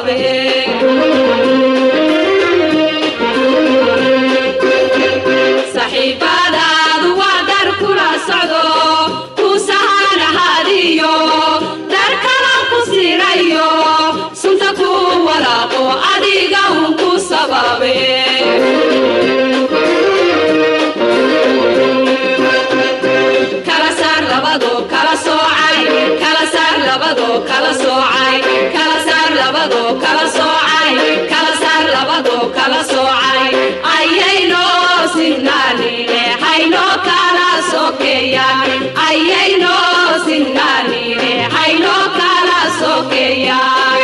sababe saxiibadaadu waa dar kula socdo ku sahanahadiyo dar kala ku sirayo sunta ku walaaqo adiga un ku sababe kala saar labado kala soocay kala saar labado kala soocay kala saar labado kala soocay kala saar labado kala soocay ayayno sinnaanine hayno kala sokeeyaan ayayno sinnaanine hayno kala sokeeyaan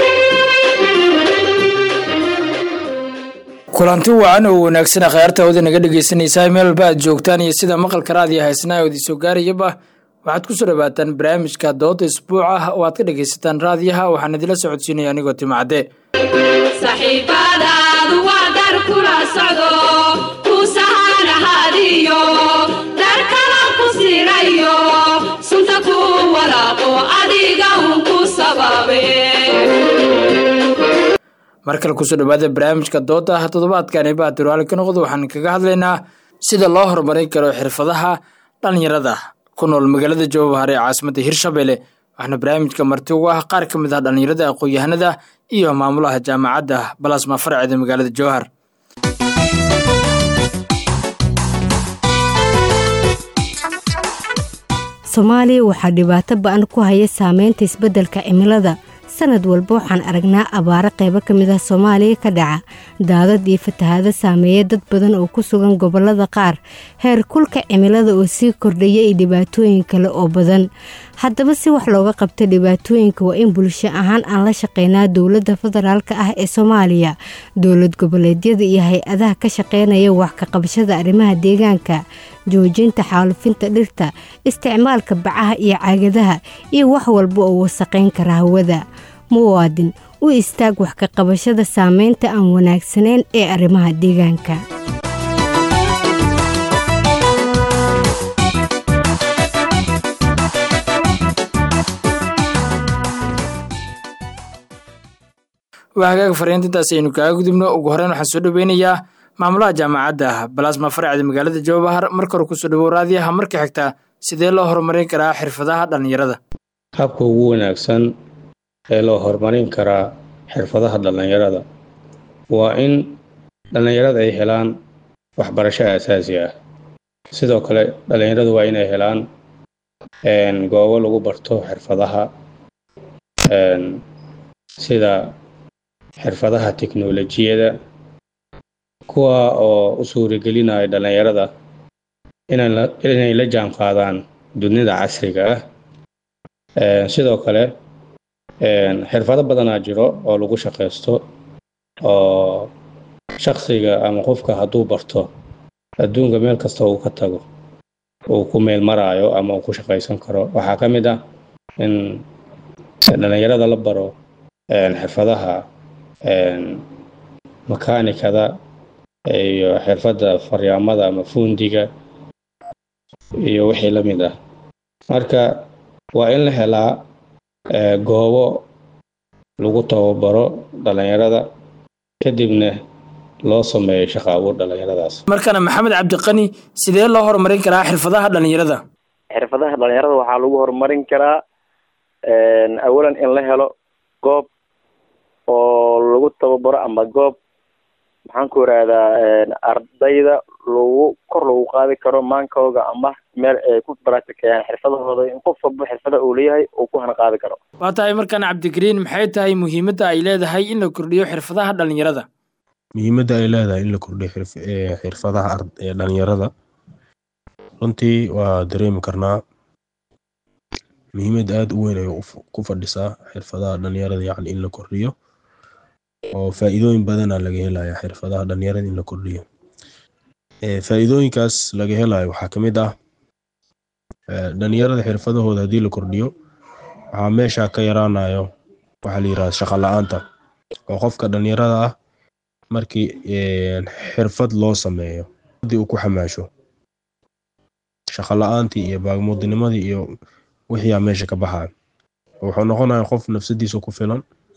kulanti wacan oo wanaagsan khayaarta wada naga dhegeysanaysaa meel walba aad joogtaan iyo sida maqalka raadiyo haysnaa ood isoo gaarayaba waxaad ku soo dhawaataan barnaamijka dooda isbuuc ah oo aad ka dhegaysataan raadiyaha waxaan idila socodsiinaya anigoo timacadde saxiibadaadu waa dar kula socdo ku sahanahadiyo dar kala ku sirayo sunta ku walaaqo adiga un ku sababe mar kale kusoo dhawaada barnaamijka dooda ah toddobaadkani baa tiraali ka noqdo waxaan kaga hadlaynaa sida loo horumarin karo xirfadaha dhalinyarada ku nool magaalada jowhar ee caasimadda hirshabelle waxaana barnaamijka marti ugu ah qaar ka mid ah dhalinyarada aqoon-yahanada iyo maamulaha jaamacadda balasma farceeda magaalada jowhar soomaaliya waxaa dhibaato ba-an ku haya saameynta isbeddelka cimilada sanad walba waxaan aragnaa abaaro qaybo ka mid ah soomaaliya ka dhaca daadad iyo fatahaado saameeya dad badan oo ku sugan gobollada qaar heer kulka cimilada oo sii kordhaya iyo dhibaatooyin kale oo badan haddaba si wax looga qabta dhibaatooyinka waa in bulsho ahaan aan la shaqeynaa dowladda federaalk ah ee soomaaliya dowlad goboleedyada iyo hay-adaha ka shaqeynaya wax ka qabashada arrimaha deegaanka joojinta xaalufinta dhirta isticmaalka bacaha iyo caagadaha iyo wax walba oo wasaqayn kara hawada muwaadin u istaag wax ka qabashada saameynta aan wanaagsanayn ee arrimaha deegaanka waa hagaaga fariintintaas aynu kaaga gudubno ugu horeyn waxaan soo dhaweynayaa maamulaha jaamacadda balasma farceda magaalada jowbahar marka hore kusoo dhawow raadiyaha marka xigta sidee loo horumarin karaa xirfadaha dhalinyarada habka ugu wanaagsan ee loo horumarin karaa xirfadaha dhallinyarada waa in dhallinyarada ay helaan waxbarasho aasaasi ah sidoo kale dhallinyaradu waa inay helaan goobo lagu barto xirfadaha sida xirfadaha teknolojiyada kuwa oo u suuragelinaya dhallinyarada inay la jaan qaadaan dunida casriga ah sidoo kale xirfado badanaa jiro oo lagu shaqaysto oo shaksiga ama qofka hadduu barto adduunka meel kasta uu ka tago uu ku meel maraayo ama uu ku shaqaysan karo waxaa ka mid ah in dhallinyarada la baro xirfadaha makaanikada iyo xirfadda faryaamada ama fuundiga iyo wixii la mid ah marka waa in la helaa goobo lagu tababaro dhallinyarada kadibna loo sameeyo shaqo abuur dhallinyaradaas markana maxamed cabdiqani sidee loo horumarin karaa xirfadaha dhalinyarada xirfadaha dhalinyarada waxaa lagu horumarin karaa awalan in la helo goob oo lagu tababaro ama goob maxaan ku irahdaa ardayda lagu kor lagu qaadi karo maankooga ama meel ay ku baraatikeeyaan xirfadahooda in qof walba xirfada uu leeyahay uu ku hana qaadi karo waa tahay markaan cabdigariin maxay tahay muhiimadda ay leedahay in la kordhiyo xirfadaha dhalinyarada muhiimadda ay leedahay in la kordhiyo xirfadaha dhalinyarada runtii waa dareemi karnaa muhiimad aada u weyn ay ku fadhisaa xirfadaha dhalinyarada yacni in la kordhiyo oo faa'iidooyin badana laga helaya xirfadaha dhalinyarada in la kordhiyo faa'iidooyinkaas laga helayo waxaa ka mid ah dhalinyarada xirfadahooda haddii la kordhiyo waxaa meesha ka yaraanayo waxaa la yirahda shaqa la-aanta oo qofka dhalinyarada ah markii xirfad loo sameeyo haddii uu ku xamaasho shaqa la-aantii iyo baagmuudinimadii iyo wixiiaa meesha ka baxaya wuxuu noqonaya qof nafsadiisa ku filan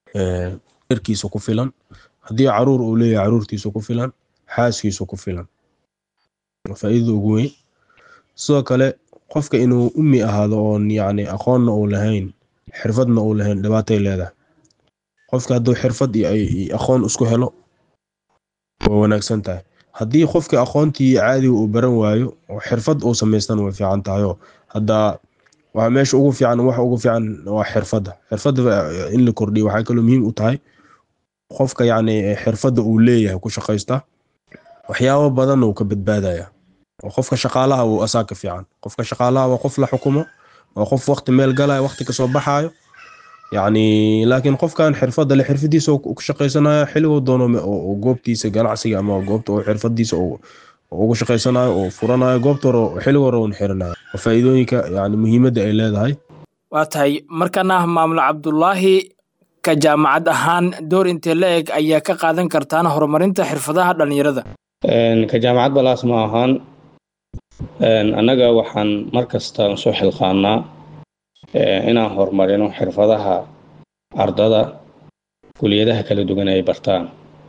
erkiisa ku filan haddii caruur uu leeyahay caruurtiisa ku filan xaaskiisa ku filan faa'iidada ugu weyn sidoo kale qofka inuu ummi ahaado oon yacni aqoonna uu lahayn xirfadna uu lahayn dhibaatay leedahay qofka hadduu xirfad iyo aqoon isku helo waa wanaagsan tahay haddii qofka aqoontii caadiga uu baran waayo oo xirfad uu samaystana way fiican tahayoo hadda waa meesha ugu fiican waxa ugu fiican waa xirfadda xirfadda in la kordhiyo waxay kaloo muhiim u tahay qofka yacni xirfadda uu leeyahay ku shaqaysta waxyaabo badan uu ka badbaadaya oo qofka shaqaalaha uu asaa ka fiican qofka shaqaalaha waa qof la xukumo waa qof waqti meel galaya waqti kasoo baxaayo yacni laakiin qofkan xirfadda le xirfadiisa ku shaqaysanayo xilliguu doono goobtiisa ganacsiga ama goobta uu xirfadiisa ugu shaqaysanayo oo furanayo goobta hore xillig hore uun xirinayo waa faa'iidooyinka yani muhiimadda ay leedahay waa tahay markana maamul cabdulaahi ka jaamacad ahaan door intee la eg ayaa ka qaadan kartaan horumarinta xirfadaha dhallinyarada ka jaamacad balaas ma ahaan annaga waxaan mar kasta soo xilqaanaa inaan horumarino xirfadaha ardada kuliyadaha kala duwan ay bartaan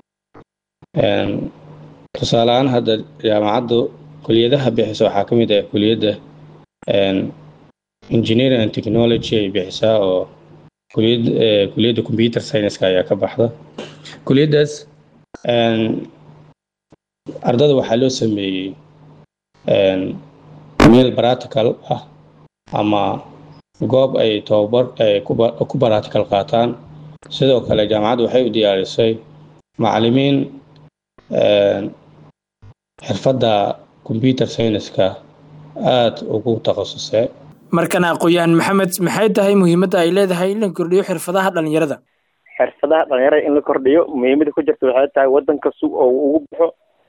tusaale ahaan hadda jaamacaddu kuliyadaha bixisa waxaa ka mid ah kuliyadda engineering and technology ay bixisaa oo kuliyad kuliyadda computer science-ka ayaa ka baxda kuliyaddaas ardada waxaa loo sameeyey meel practical ah ama goob ay tababar ay ku practical qaataan sidoo kale jaamacaddu waxay u diyaarisay macallimiin xirfadda computer science-ka aada ugu takhasusay markana aqoon-yahan maxamed maxay tahay muhiimadda ay leedahay in la kordhiyo xirfadaha dhallinyarada xirfadaha dhalinyarada in la kordhiyo muhiimada ku jirta waxay tahay waddanka si oo ugu baxo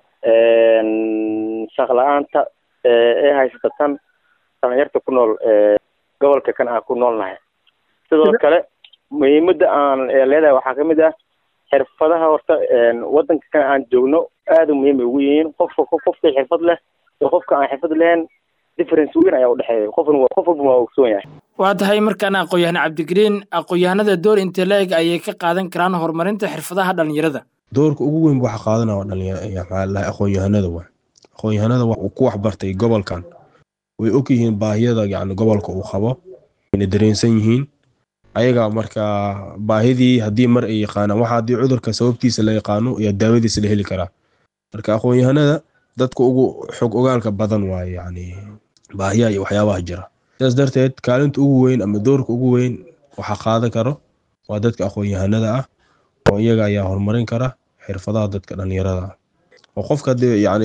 shaqla-aanta ee haysata tan dhalinyarta ku nool gobolka kan aan ku noolnahay sidoo kale muhiimada aan leedahay waxaa kamid ah xirfadaha horta waddanka kan aan joogno aada muhiim ay ugu yihiin qofka qofka xirfad leh iyo qofka aan xirfad lahayn difference weyn ayaa udhexeeya qofn qof walba waa ogsoon yahay waa tahay markaana aqoon-yahan cabdigariin aqoon-yahanada door intee la eg ayay ka qaadan karaan horumarinta xirfadaha dhallinyarada doorka ugu weyn waxa qaadanaya waa dhalinyar aqoon-yahanada wa aqoon-yahanada ku waxbartay gobolkan way og yihiin baahiyada yani gobolka uu qabo wayna dareensan yihiin ayaga markaa baahidii haddii mar ay yaqaanaan waxa haddii cudurka sababtiisa la yaqaano ayaa daawadiisa la heli karaa marka aqoon-yahanada dadka ugu xog ogaalka badan waaye yani baahiyaha iyo waxyaabaha jira sidaas darteed kaalinta ugu weyn ama doorka ugu weyn waxa qaadan karo waa dadka aqoon-yahanada ah oo iyaga ayaa horumarin kara xirfadaha dadka dhalinyarada ah oo qofka hadii yani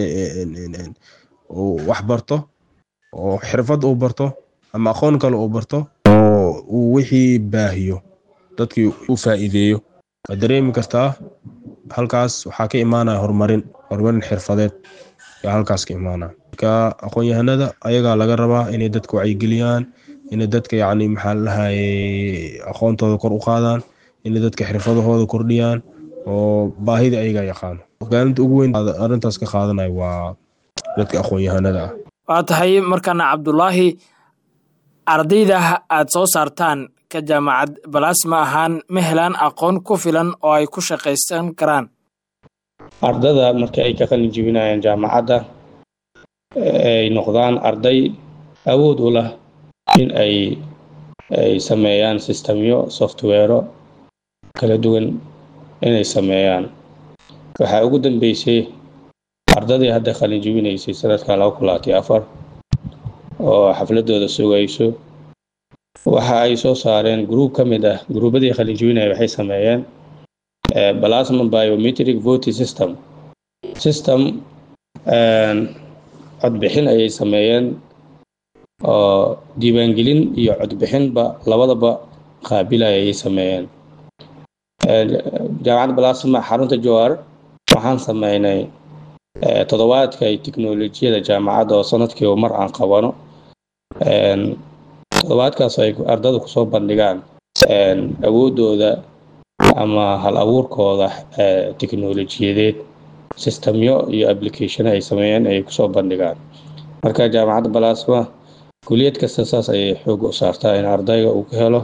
uu wax barto oo xirfad uu barto ama aqoon kale uu barto oo uu wixii baahiyo dadkii u faa'iideeyo waad dareemi kartaa halkaas waxaa ka imaanaya horumarin horumarin xirfadeed ayaa halkaas ka imaanaya marka aqoon-yahanada ayagaa laga rabaa inay dadka wacyigeliyaan inay dadka yacni maxaa la dhahaye aqoontooda kor u qaadaan inay dadka xirfadahooda kordhiyaan oo baahida ayagaa yaqaano kaalinta ugu weyn arrintaas ka qaadanaya waa dadka aqoon-yahanada ah waa tahay markaana cabdulaahi ardayda aad soo saartaan ka jaamacad balaas ma ahaan ma helaan aqoon ku filan oo ay ku shaqaysan karaan ardada marka ay ka qalin jibinayaan jaamacadda ay noqdaan arday awood u lah in ay ay sameeyaan sistemyo softwero kala duwan inay sameeyaan waxaa ugu dambeysay ardadii hadda qalin jibinaysay sanadka laba kun labaatiyo afar oo xafladooda sugayso waxa ay soo saareen gruub ka mid ah gruubadii qalin jibinaya waxay sameeyeen plasma biometric voting system system codbixin ayay sameeyeen oo diiwaangelin iyo codbixinba labadaba qaabilaya ayay sameeyeen jaamacadda balasma xarunta jawaar waxaan sameynay toddobaadka ay tiknolojiyada jaamacadda oo sanadkiiba mar aan qabano toddobaadkaas ay ardada kusoo bandhigaan awoodooda ama hal abuurkooda tiknolojiyadeed sistemyo iyo applicationo ay sameeyeen ay kusoo bandhigaan marka jaamacadda balasma kuliyad kasta saas ayay xoog u saartaa in ardayga uu ka helo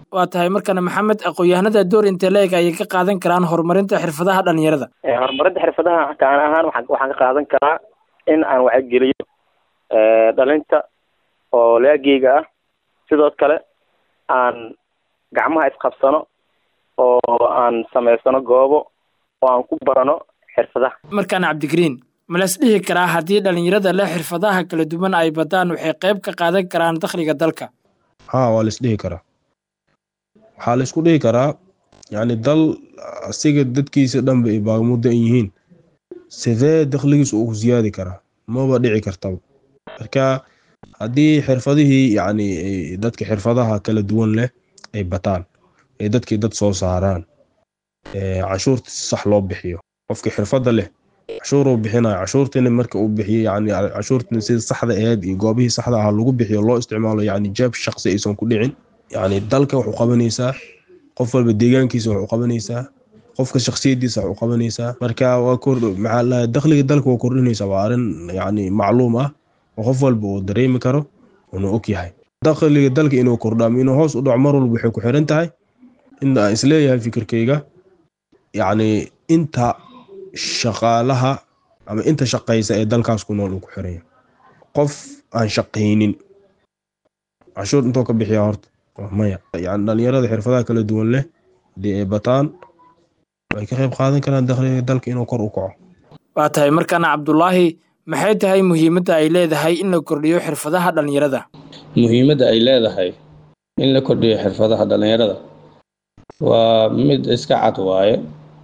waa tahay markana maxamed aqoon-yahanada door intee la-eg ayay ka qaadan karaan horumarinta xirfadaha dhalinyarada horumarinta xirfadaha kaan ahaan waxaan waxaan ka qaadan karaa in aan wacygeliyo dhalinta oo laageyga ah sidoo kale aan gacmaha isqabsano oo aan samaysano goobo oo aan ku barano xirfadaha markaan cabdigariin malas dhihi karaa haddii dhalinyarada leh xirfadaha kala duwan ay badaan waxay qayb ka qaadan karaan dakhliga dalka haa waa la isdhihi karaa waxaa la isku dhihi karaa yacni dal asiga dadkiisa dhanba ay baagmuddo an yihiin sidee dakhligiisa uu siyaadi karaa maba dhici kartaba marka haddii xirfadihii yacni dadka xirfadaha kala duwan leh ay bataan ay dadkii dad soo saaraan cashuurta si sax loo bixiyo qofkii xirfadda leh cashuuruu bixinayo cashuurtina marka uu bixiyo yacni cashuurtina sida saxda aheyd iyo goobihii saxda ahaa lagu bixiyo loo isticmaalo yacni jeeb shaqsi aysan ku dhicin yacni dalka waxu qabanaysaa qof walba deegaankiisa waxu qabanaysaa qofka shaksiyadiisa waxu qabanaysaa marka waa kor maxaa lahay dakhliga dalka waa kordhinaysaa waa arrin yacni macluum ah oo qof walba uu dareemi karo uuna og yahay dakhliga dalka inuu kordhaamo inuu hoos u dhaco mar walba waxay ku xiran tahay in aan isleeyahay fikirkayga yacni inta shaqaalaha ama inta shaqaysa ee dalkaas ku nool uu ku xiranya qof aan shaqaynin cashuur intoo ka bixiya horta maya yani dhalinyarada xirfadaha kala duwan leh haddii ay bataan way ka qayb qaadan karaan dakhliga dalka inuu kor u kaco waa tahay markaana cabdulaahi maxay tahay muhiimadda ay leedahay in la kordhiyo xirfadaha dhalinyarada muhiimadda ay leedahay in la kordhiyo xirfadaha dhalinyarada waa mid iska cad waaye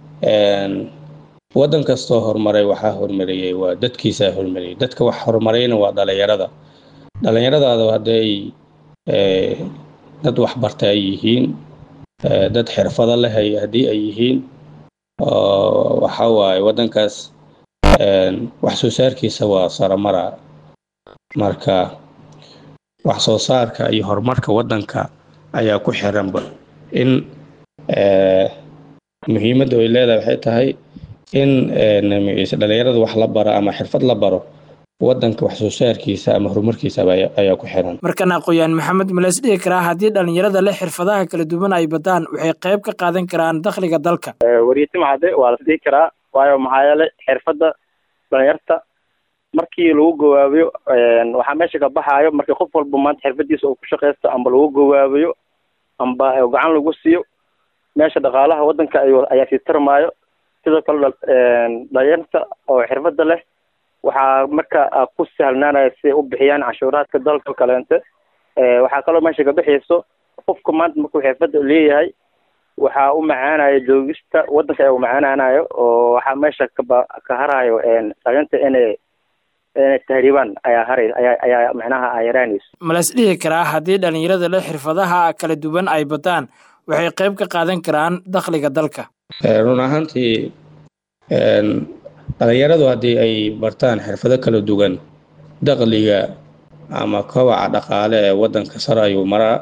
waddan kastoo horumaray waxaa horumariyey waa dadkiisaa horumariyey dadka wax horumarayna waa dhalinyarada dhalinyaradaada hadday dad waxbarta ay yihiin dad xirfado leh haddii ay yihiin waxa waaye waddankaas wax soo saarkiisa waa saramara marka wax soo saarka iyo horumarka waddanka ayaa ku xiranba in muhiimadda ay leedahay waxay tahay in dhalinyarada wax la baro ama xirfad la baro waddanka wax soo saarkiisa ama horumarkiisa ayaa ku xiran markan aqooyaan maxamed malas dhihi karaa haddii dhalinyarada leh xirfadaha kala duwan ay badaan waxay qayb ka qaadan karaan dakhliga dalka wariyetim cadde waa las dhihi karaa waayo maxaa yeelay xirfadda dhalinyarta markii lagu gawaabiyo waxaa meesha ka baxaayo markii qof walba maanta xirfadiisa uu ku shaqaysto amba lagu gawaabiyo amba gacan lagu siiyo meesha dhaqaalaha waddanka ayaa sii tarmaayo sidoo kale dhalinyarta oo xirfadda leh waxaa marka ku sahlnaanaya si ay u bixiyaan canshuuraadka dalka kaleente waxaa kaloo meesha ka bixayso qofka maanta markuu xirfadda leeyahay waxaa u macaanayo joogista waddanka ayaa u macaanaanayo oo waxaa meesha kaba ka harayo dhalinyarta inay inay tahriibaan ayaa haray ayaa ayaa macnaha ay yaraanayso malas dhihi karaa haddii dhalinyarada leh xirfadaha kala duwan ay badaan waxay qayb ka qaadan karaan dakhliga dalka run ahaantii dhalinyaradu haddii ay bartaan xirfado kala duwan dakhliga ama kobaca dhaqaale ee waddanka sare ayuu maraa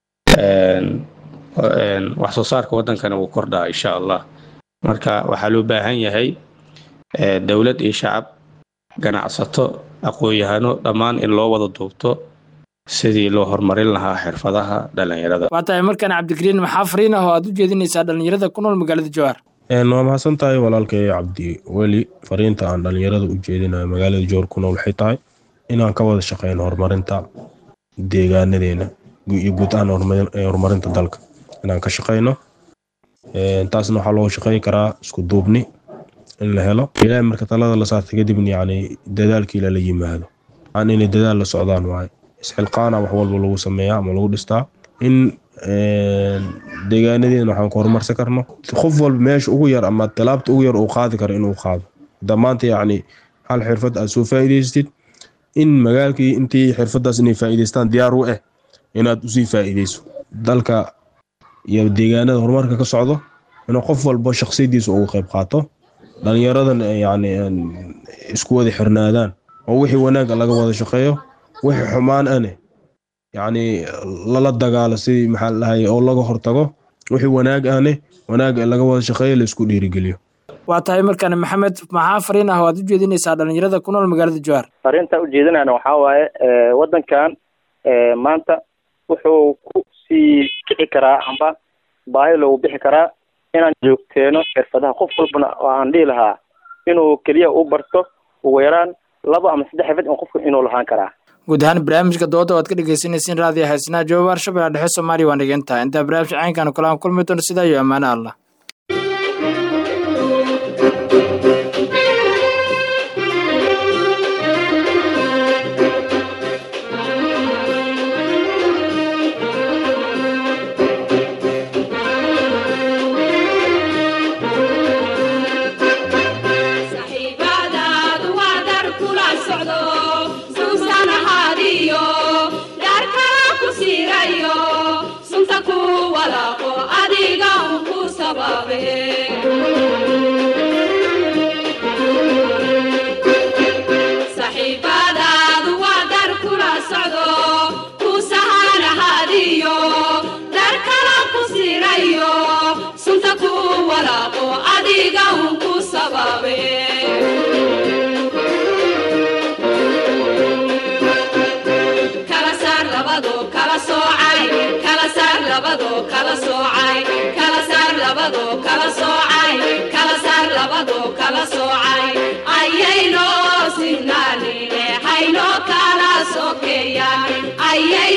wax soo saarka waddankana wuu kordhaa insha allah marka waxaa loo baahan yahay dowlad iyo shacab ganacsato aqoon-yahano dhammaan in loo wada duubto sidii loo horumarin lahaa xirfadaha dhalinyarada waa tahay markaan cabdigariin maxaa fariin ah oo aad u jeedinaysaa dhalinyarada ku nool magaalada jowhar waa mahadsan tahay walaalkay cabdi weli fariinta aan dhalinyarada u jeedinayo magaalada jowhar ku nool waxay tahay inaan ka wada shaqeyno horumarinta deegaanadeena iyo guud ahaan horumarinta dalka inaan ka shaqeyno taasna waxaa loo shaqeyn karaa isku duubni in la helo ilaahay marka talada la saarta kadibna yacni dadaalkii lala yimaado aan inay dadaal la socdaan waaye isxilqaana wax walba lagu sameeyaa ama lagu dhistaa in deegaanadeena waxaan ku horumarsan karno qof walba meesha ugu yar ama talaabta ugu yar uu qaadi karo inuu qaado hadda maanta yacni hal xirfad aad soo faa'iidaystid in magaalkii intii xirfadaas inay faa'iidaystaan diyaar u ah inaad usii faa'iidayso dalka iyo deegaanada horumarka ka socdo inuu qof walba shaksiyadiisa uga qayb qaato dhalinyaradan yacni isku wada xirnaadaan oo wixii wanaagga laga wada shaqeeyo wixii xumaan ane yacni lala dagaalo sidii maxaa la dhahay oo laga hortago wixii wanaag ahne wanaag laga wada shaqeeyo la isku dhiirigeliyo waa tahay markaan maxamed maxaa fariin ah oo aad u jeedinaysaa dhalinyarada ku nool magaalada jowhar fariinta ujeedinayna waxaa waaye waddankan maanta wuxuu ku sii kici karaa amba baahi loogu bixi karaa inaan joogteeno xirfadaha qof walbana oo aan dhihi lahaa inuu keliya u barto ugu yaraan laba ama saddex xirfad in qofka inuu lahaan karaa guud ahaan barnaamijka dooda waad ka dhegeysanaysiin raadiyo haysanaha joobaar shabeella dhexe soomaaliya waan dhigantaha intaa barnaamijka caynkan kulahan kulmi doono sidaa iyo ammaano allah saxiibadaadu waa dar kula socdo suusan ahaadiyo dar kala ku siirayo sunta ku walaaqo adiga un ku sababe saxiibadaadu waa dar kula socdo ku sahan ahaadiyo dar kala ku siirayo sunta ku walaaqo adiga un ku sababe kala saar labado kala soocay kala saar labado kala soocay kala saar labado kala soocay kala saar labado kala soocay ayayno sinnaanine hayno kala sokeeyaan ayay